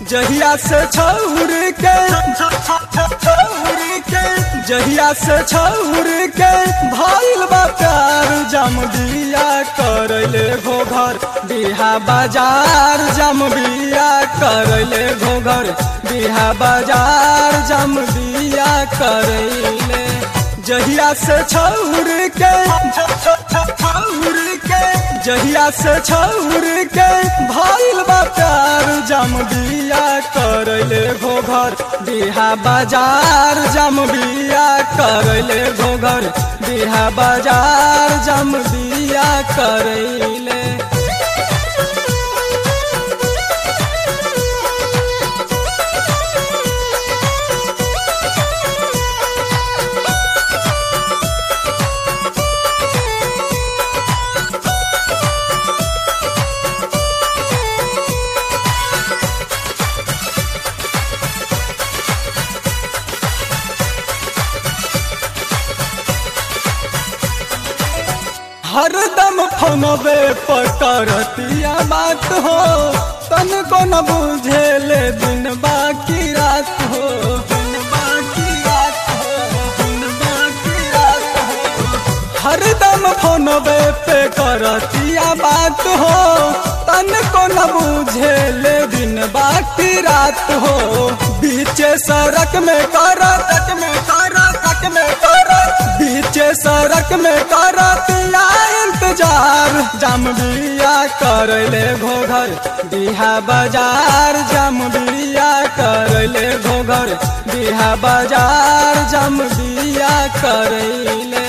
जहिया से छौर के छौर के जहिया से छौर के भइल बा प्यार जम बिया करैले घोघर बिहा बाजार जम बिया करैले घोघर बिहा बाजार जम बिया करैले जहिया से छौर के छौर के जहिया से छौर के भइल बा प्यार जम बिया करैले घोघर बिहा बाजार जम बिया करैले घोघर बिहा बाजार जम बिया करैले हरदम फोनबे पर करतिया बात हो तन को न बुझे ले दिन बाकी रात हो दिन बाकी रात हो दिन बाकी रात हो हरदम फोनबे पे करतिया बात हो तन को न बुझे ले दिन बाकी रात हो बीचे सड़क में करत में करत में करत बीचे सड़क में करतिया इंतजार जम बिया करले घोघर बिहा बाजार जम बिया करले घोघर बिहा बाजार जम बिया करले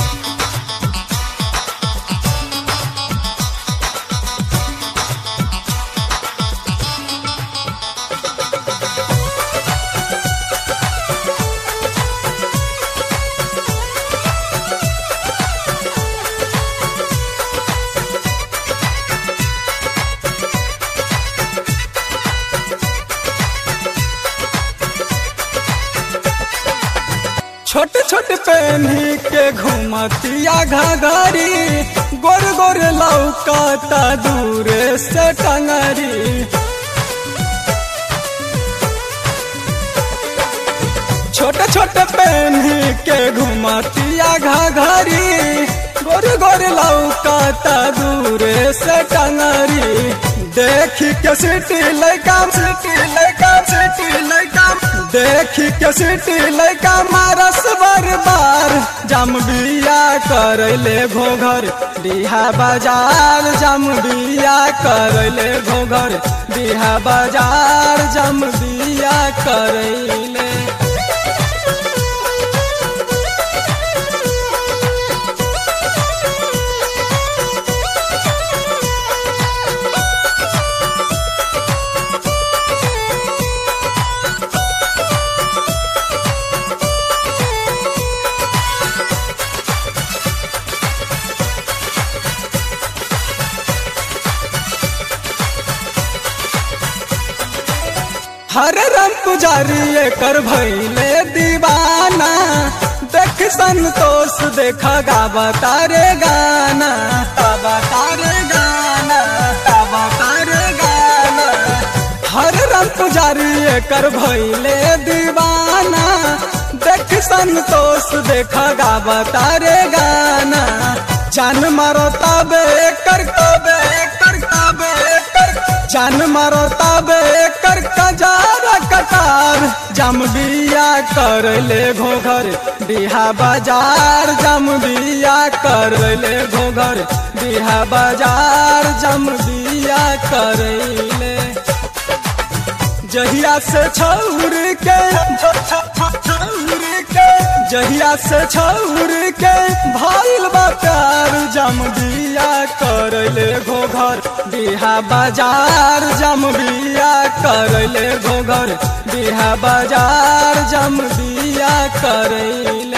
छोट छोट पहनी के घुमतिया घाघरी गोर गोर लौकता दूर से टंगरी छोट छोट पहनी के घुमतिया घाघरी गोर गोर लौकता दूर से टंगरी देखी के सिटी लैका सिटी लैका सिटी लैका देखी के सिटी लैका मारस बार बार जम बिया करैले घोघर बिहा बाजार जम बिया करैले घोघर बिहा बाजार जम बिया करैले हर रम पुजारी कर भैले दीवाना देख संतोष देखा गावा तारे गाना गावा तारे गाना गावा तारे गाना हर रम पुजारी कर भैले दीवाना देख संतोष देखा गावा तारे गाना जान मारो तबे कर तबे कर तबे कर जान मारो तबे कर कजारा कटार जम बिया कर ले घोघर बिहा बाजार जम बिया कर ले घोघर बिहा बाजार जम बिया कर ले जहिया से छौर के छौर के जहिया से छौर के भइल बा प्यार जम बिया करले घोघर बिहा बाजार जम बिया करले घोघर बिहा बाजार जम बिया करले